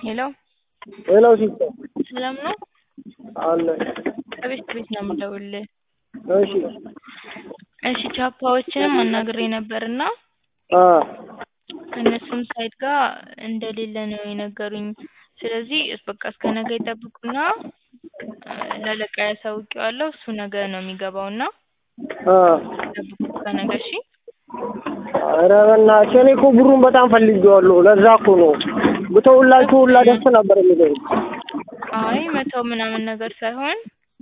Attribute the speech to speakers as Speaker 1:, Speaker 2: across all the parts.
Speaker 1: ሄሎ
Speaker 2: ሄሎ ሲስተር
Speaker 1: ሰላም ነው?
Speaker 2: አለ
Speaker 1: ከቤት ቤት ነው የምደውልልህ።
Speaker 2: እሺ
Speaker 1: እሺ ቻፓዎችንም አናግሬ ነበርና
Speaker 2: አ
Speaker 1: ከእነሱም ሳይት ጋር እንደሌለ ነው የነገሩኝ። ስለዚህ በቃ እስከ ነገ ይጠብቁና ለአለቃዬ አሳውቄዋለሁ። እሱ ነገ ነው የሚገባውና
Speaker 2: አ
Speaker 1: ይጠብቁ እስከ ነገ እሺ።
Speaker 2: ኧረ በእናትሽ እኔ እኮ ብሩን በጣም ፈልጌዋለሁ። ለዛ እኮ ነው ብተውላችሁ ሁላ ደስ ነበር የሚለኝ።
Speaker 1: አይ መተው ምናምን ነገር ሳይሆን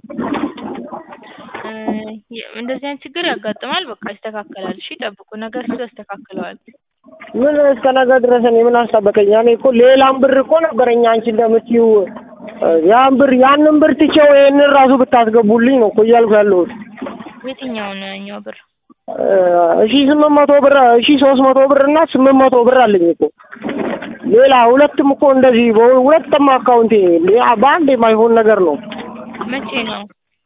Speaker 1: እ እንደዚህ አይነት ችግር ያጋጥማል። በቃ ይስተካከላል። እሺ ጠብቁ፣ ነገ እሱ ያስተካክለዋል።
Speaker 2: ምን እስከ ነገ ድረስ እኔ ምን አስጠበቀኝ? እኔ እኮ ሌላም ብር እኮ ነበረኝ አንቺ እንደምትይው ያን ብር ያንን ብር ትቼው ይሄንን ራሱ ብታስገቡልኝ ነው እኮ እያልኩ ያለሁት።
Speaker 1: የትኛውን እኛው ብር
Speaker 2: እሺ ስምንት መቶ ብር እሺ ሶስት መቶ ብር እና ስምንት መቶ ብር አለኝ እኮ ሌላ ሁለትም እኮ እንደዚህ ሁለትም አካውንቴ በአንድ የማይሆን ነገር ነው።
Speaker 1: መቼ ነው?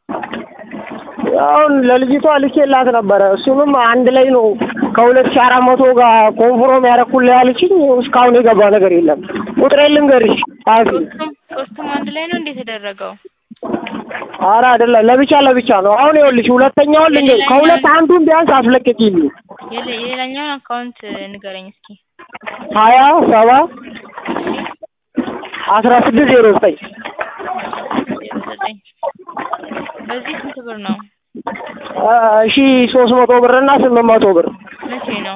Speaker 2: አሁን ለልጅቷ ልኬላት ነበረ። እሱንም አንድ ላይ ነው ከሁለት ሺህ አራት መቶ ጋር ኮንፍሮም ያደረኩልህ ያለችኝ። እስካሁን የገባ ነገር የለም። ቁጥሬን ልንገርሽ ጸሐፊ።
Speaker 1: ሶስቱም ሶስቱም አንድ ላይ ነው እንዴ የተደረገው?
Speaker 2: ኧረ አይደለም ለብቻ ለብቻ ነው። አሁን ይኸውልሽ ሁለተኛውን ልንገርሽ ከሁለት አንዱን ቢያንስ አስለቅቂልኝ።
Speaker 1: የለ- የሌላኛውን አካውንት ንገረኝ እስኪ።
Speaker 2: ሀያ ሰባ አስራ ስድስት ዜሮ ዘጠኝ
Speaker 1: ዜሮ ዘጠኝ በዚህ ስንት ብር ነው?
Speaker 2: እሺ ሶስት መቶ ብር እና ስምንት መቶ ብር
Speaker 1: መቼ ነው?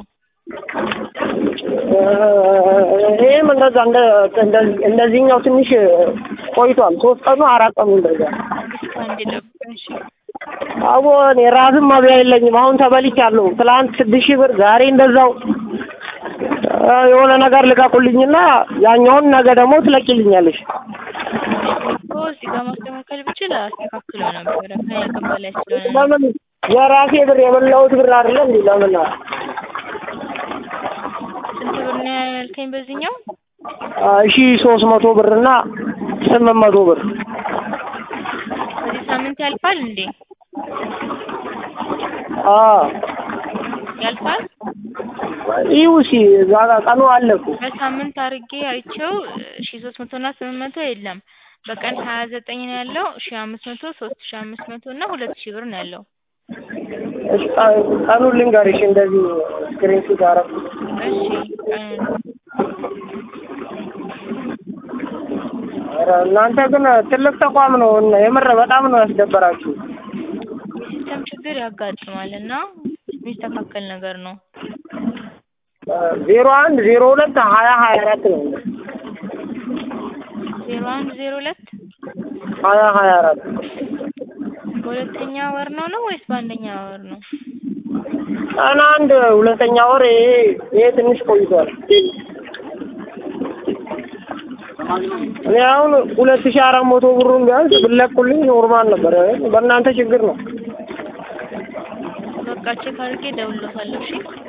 Speaker 2: ይህም እንደዛ እንደ እንደ- እንደዚህኛው ትንሽ ቆይቷል። ሶስት ቀኑ አራት ቀኑ እንደዛ
Speaker 1: እስከ አንድ ጠብቀን እሺ።
Speaker 2: አቦ እኔ ራስም መብያ የለኝም። አሁን ተበልቻለሁ። ትላንት ስድስት ሺህ ብር ዛሬ እንደዛው እ የሆነ ነገር ልቀቁልኝና ያኛውን ነገ ደግሞ ትለቂልኛለሽ።
Speaker 1: እኮ እዚህ ጋር ማስተካከል ብችል አስተካክለው ነበረ ከኔ አቅም በላይ ስለሆነ ነው።
Speaker 2: ለምን የራሴ ብር የበላሁት ብር አይደለ እንዴ? ለምን
Speaker 1: ስንት ብር ነው ያልከኝ በዚህኛው?
Speaker 2: እሺ ሶስት መቶ ብር እና ስምንት መቶ ብር
Speaker 1: በዚህ ሳምንት ያልፋል እንዴ?
Speaker 2: አ
Speaker 1: ያልፋል?
Speaker 2: ይኸው እስኪ እዛ ጋር ቀኑ አለ እኮ
Speaker 1: በሳምንት አርጌ አይቼው ሺ ሶስት መቶ እና ስምንት መቶ የለም። በቀን ሀያ ዘጠኝ ነው ያለው ሺ አምስት መቶ ሶስት ሺ አምስት መቶ እና ሁለት ሺ ብር ነው ያለው።
Speaker 2: እሺ ቀ- ቀኑን ልንገርሽ እንደዚህ ስክሪን ሹት አደረኩት።
Speaker 1: እሺ ቀኑን
Speaker 2: ኧረ እናንተ ግን ትልቅ ተቋም ነው እና የምር በጣም ነው ያስደበራችሁ።
Speaker 1: የሲስተም ችግር ያጋጥማል እና የሚስተካከል ነገር ነው።
Speaker 2: ዜሮ አንድ ዜሮ ሁለት ሀያ ሀያ አራት ነው
Speaker 1: ዜሮ አንድ ዜሮ ሁለት
Speaker 2: ሀያ ሀያ አራት
Speaker 1: በሁለተኛ ወር ነው ነው ወይስ በአንደኛ ወር ነው?
Speaker 2: ቀን አንድ ሁለተኛ ወር ይሄ ይሄ ትንሽ ቆይቷል። እኔ አሁን ሁለት ሺህ አራት መቶ ብሩን ቢያንስ ብለቁልኝ ኖርማል ነበር። በእናንተ ችግር ነው።
Speaker 1: በቃ ቼክ አድርጌ እደውልልዎታለሁ። እሺ